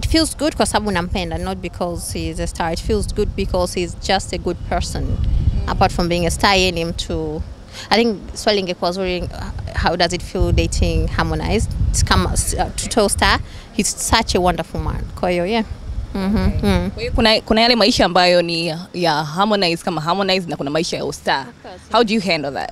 feels good kwa sababu nampenda not because he's a star it feels good because he's just a good person apart from being a star yeye ni mtu I think swali ingekuwa zuri uh, how does it feel dating Harmonize It's kama uh, to star he's such a wonderful man kwa hiyo yeah Mhm, mm. Kwa hiyo kuna, kuna yale maisha ambayo ni ya- ya Harmonize kama Harmonize na kuna maisha ya ustar. course, How do you handle that?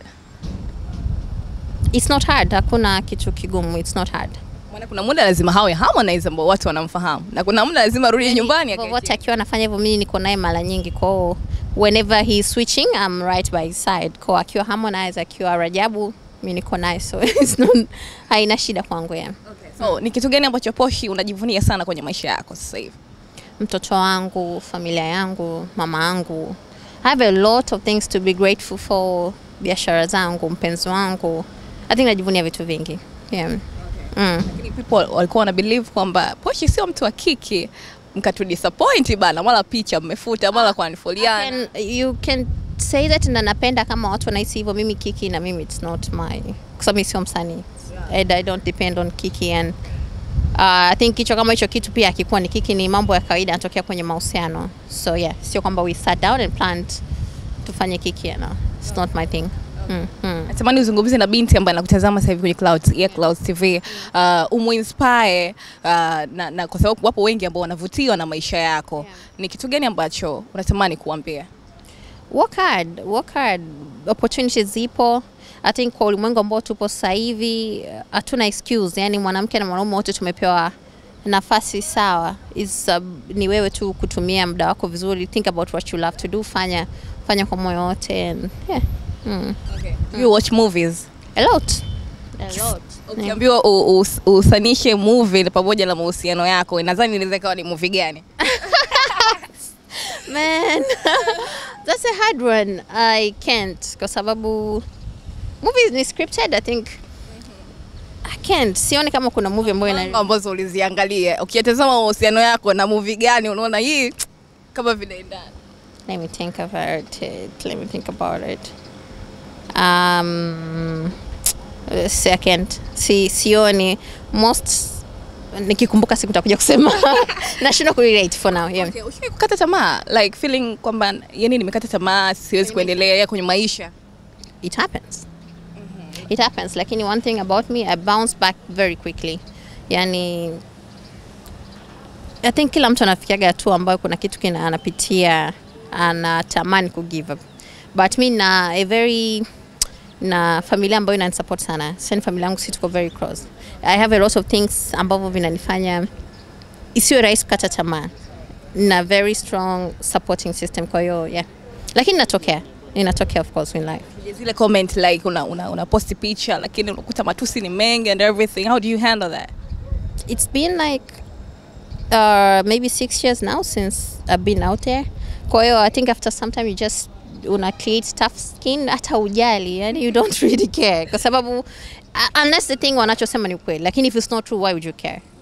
it's not hard hakuna kitu kigumu it's not hard Maana kuna muda lazima hawe Harmonize ambao watu wanamfahamu na kuna muda lazima arudi nyumbani akae vovote chini. akiwa anafanya hivyo mimi niko naye mara nyingi kwao whenever he is switching I'm right by his side kwa akiwa Harmonize akiwa Rajabu mi niko naye so it's not, haina shida kwangu ya So, ni kitu gani ambacho Poshi unajivunia sana kwenye maisha yako sasa hivi? mtoto wangu familia yangu mama yangu I have a lot of things to be grateful for biashara zangu mpenzi wangu I think najivunia vitu vingi yeah. mm. Lakini people walikuwa wana believe kwamba Poshi sio mtu wa kiki mkatu disappoint bana, mara picha mmefuta, mara kwa nifoliana. can, you can say that na napenda kama watu wanahisi hivyo mimi kiki na mimi it's not my kwa sababu mimi sio msanii and I don't depend on kiki and uh, I think kichwa kama hicho kitu pia akikuwa ni kiki ni mambo ya kawaida yanatokea kwenye mahusiano so yeah sio kwamba we sat down and planned tufanye kiki no it's not my thing mm, mm. Natamani uzungumze na binti ambaye anakutazama sasa hivi kwenye Clouds, yeah, Clouds TV. Uh, umuinspire uh, na, na kwa sababu wapo wengi ambao wanavutiwa na maisha yako. Yeah. Ni kitu gani ambacho unatamani kuambia? work hard, work hard. Opportunities zipo. I think kwa ulimwengu ambao tupo sasa hivi uh, hatuna excuse. Yani mwanamke na mwanaume wote tumepewa nafasi sawa. Is uh, ni wewe tu kutumia muda wako vizuri. Think about what you love to do. Fanya fanya kwa moyo wote and yeah. Mm. Do you watch movies? A lot. A lot. Ukiambiwa u- us- usanishe movie pamoja na mahusiano yako, nadhani inaweza ikawa ni movie gani? Man, that's a hard one. I can't kwa sababu movies ni scripted. I think I can't. Sioni kama kuna movie ambayo ina Mambo ambazo uliziangalia. Ukiyatazama mahusiano yako na movie gani unaona hii kama vinaendana? Let me think about it. Let me think about it. Um, second, si sioni most nikikumbuka siku nitakuja kusema nashindwa kurelate for now yeah. Okay, ushawahi kukata tamaa like feeling kwamba yani nimekata tamaa siwezi kuendelea kwenye maisha? it happens it happens lakini one thing about me i bounce back very quickly yani i think kila mtu anafikiaga hatua ambayo kuna kitu kina anapitia anatamani ku give up but mi na a very na familia ambayo inanisupport sana sani familia yangu si tuko very close i have a lot of things ambavyo vinanifanya isiwe rahisi kukata tamaa na very strong supporting system kwa hiyo yeah lakini inatokea inatokea of course in life zile comment like una, una, una posti picha lakini unakuta matusi ni mengi and everything how do you handle that it's been like uh, maybe six years now since I've been out there. Kwa hiyo I think after some time you just una create tough skin hata ujali yani you don't really care kwa sababu uh, unless the thing wanachosema ni ukweli lakini if it's not true why would you care